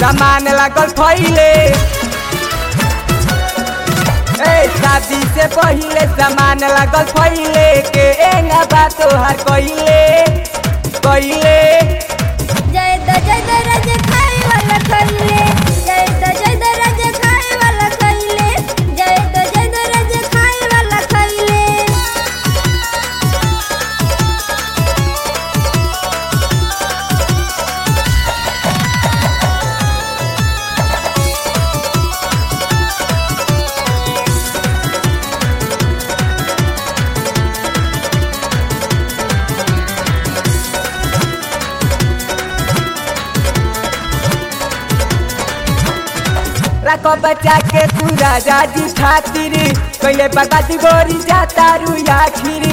सामान लागल फैले ए शादी से पहिले सामान लागल फैले के एंगा बा तोहार कइले कइले जय द जय द रज खाए वाला खइले जय द जय द रज खाए वाला खइले जय द जय द रज खाए वाला खइले रखो बचा के तू राजा जी खातिर कइले बगाती गोरी जाता रू आखिर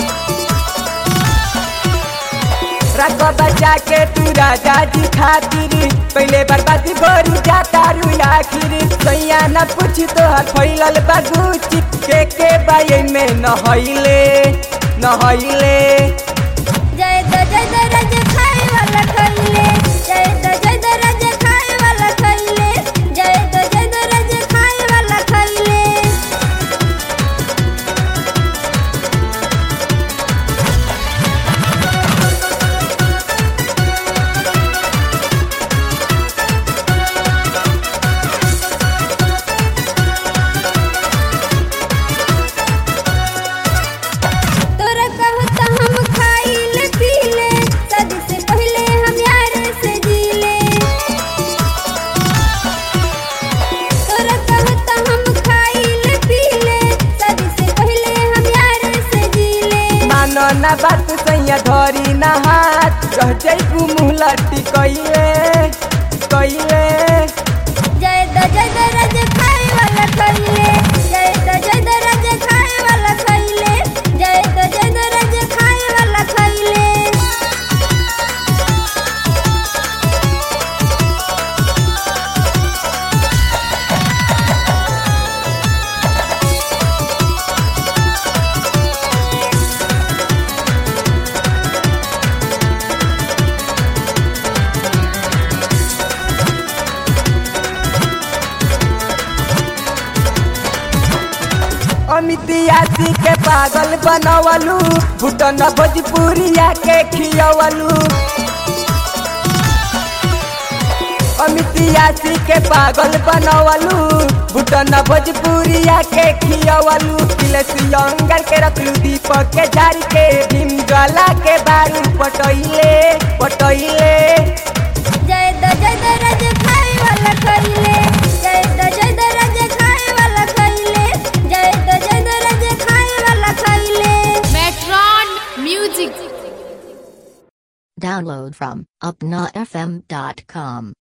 रखो बचा के तू राजा जी खातिर पहले बर्बादी गोरी जाता रू आखिर सैया न पूछ तो हर फैलल बागुची के के बाये में न हईले न हईले जय द जय द रज खाए वाला खइले जय द जय द रज खाए वाला खइले जय द जय द रज खाए वाला खइले तोरा कहत हम खाइले पीले शादी से पहले हम यार से जीले तोरा कहत हम खाइले पीले शादी से पहले हम यार से जीले मानो न बात सैया धरी न हाथ रह जैबू मुँह लट्टी कइले कइले जय द जय द रज खाए वाला खइले जय द जय द रज खाए वाला खइले जय द जय द रज खाए वाला खइले अमित यासी के पागल बनवलू भूटन भोजपुरिया के खियवलू अमित यासी के पागल बनवलू भूटन भोजपुरिया के खियवलू तिलसियंगर के रखलू दीपक के झाड़ी के भीम ज्वाला के बारू पटैले पटैले जय द जय द रज खाए वाला खइले जय द जय द रज खाए वाला खइले जय द जय द रज खाए वाला खइले Metron Music. Download from upnafm.com.